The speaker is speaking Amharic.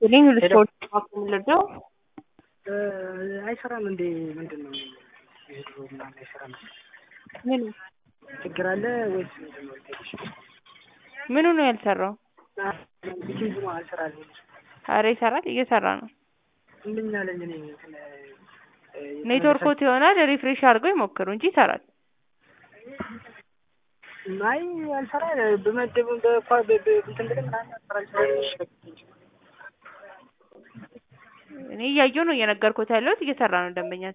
ይስጥልኝ ልስፖርት የምንረዳው አይሰራም እንዴ? ምንድን ነው የድሮ ምናምን አይሰራም? ምኑ ችግር አለ ወይስ ምንድን ነው? ምኑ ነው ያልሰራው? ቢኬዝ አልሰራልኝ ኧረ ይሰራል፣ እየሰራ ነው። ምን አለኝ እኔ እንትን ኔትወርኮት ይሆናል ሪፍሬሽ አድርገው ይሞክሩ እንጂ ይሰራል። አይ አልሰራ በመደብ በኳ እንትን ብለን ምናምን አልሰራ እኔ እያየሁ ነው እየነገርኩት ያለሁት እየሰራ ነው ደንበኛ